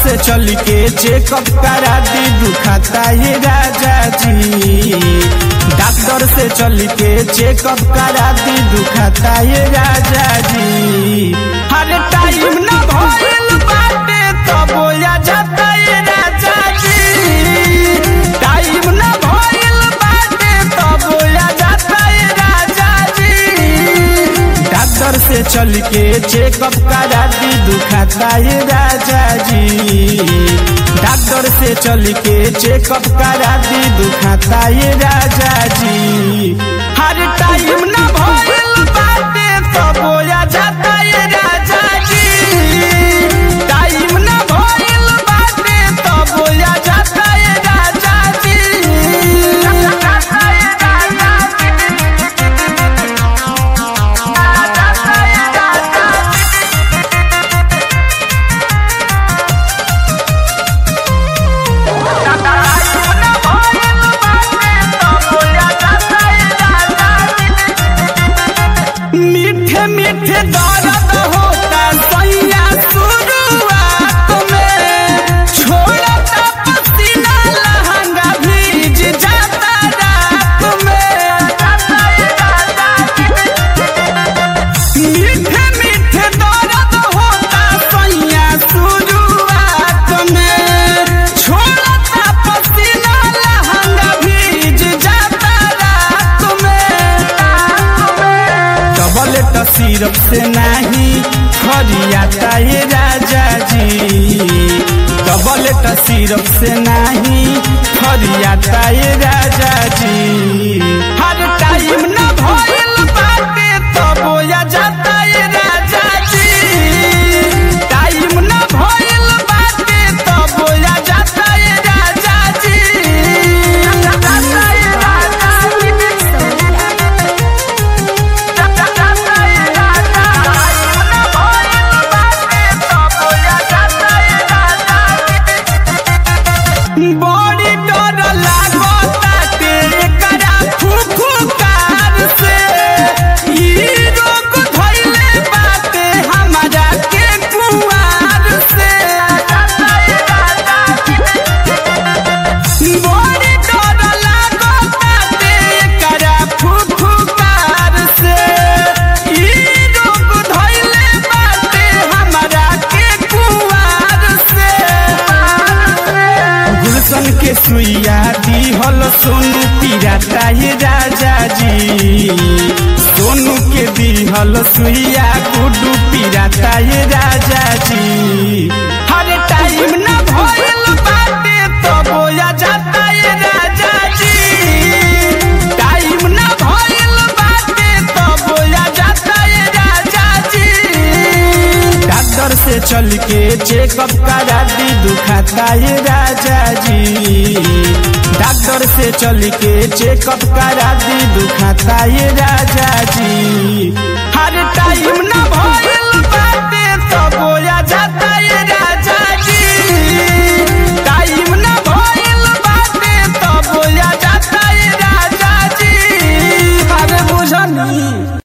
से चल के चेकअप करा दी दुखाता ये राजा जी डॉक्टर से चल के चेकअप करा दी दुखाता ये राजा जी हर टाइम ना भइल बाटे तब बोया जाता ये राजा जी टाइम ना भइल बाटे तब बोया जाता ये राजा जी डॉक्टर से चल के चेकअप करा दी दुखाता ये राजा जी डॉक्टर से चल के चेकअप करा दी दुखाता ये राजा जी हर टाइम ना भइल बाटे तब बोया जाता ये राजा जी टाइम ना भइल बाटे तब बोया जाता ये राजा जी जाता ये राजा जाता ये राजा मीठे मीठे दर्द होता सैया शुरुआत में छोड़ता पसीना लहंगा भीज जाता रात में मीठे मीठे दर्द होता सैया शुरुआत में छोड़ता पसीना लहंगा भीज जाता रात में डबल ट सिरप से नहीं फरियाता ये राजा जी डबल ट सिरप से नहीं फरियाता ये राजा जी हर टाइम ना भइल बाटे तब बोया जाता ये राजा जी टाइम ना भइल बाटे तब बोया जाता ये राजा जी जाता ये राजा बड़ी डर लागताटे एकरा फुफुकार से ई रोग धइले बाटे हमरा के कुआर से बड़ी डर लागताटे एकरा फुफुकार से ई रोग धइले बाटे हमरा के कुआर से गुलशन के सुइया दिहल सोनू पिराता ये राजा जी सोनू के दिहल सुइया गुडू पिराता ये राजा जी हर टाइम ना भइल बाटे तब बोया जाता ये राजा जी टाइम ना भइल बाटे तब बोया जाता ये राजा जी डॉक्टर से चल के चेकअप करा दी दुखाता ये राजा जी डॉक्टर से चल के चेकअप करा दी दुखाता ये राजा जी हर टाइम ना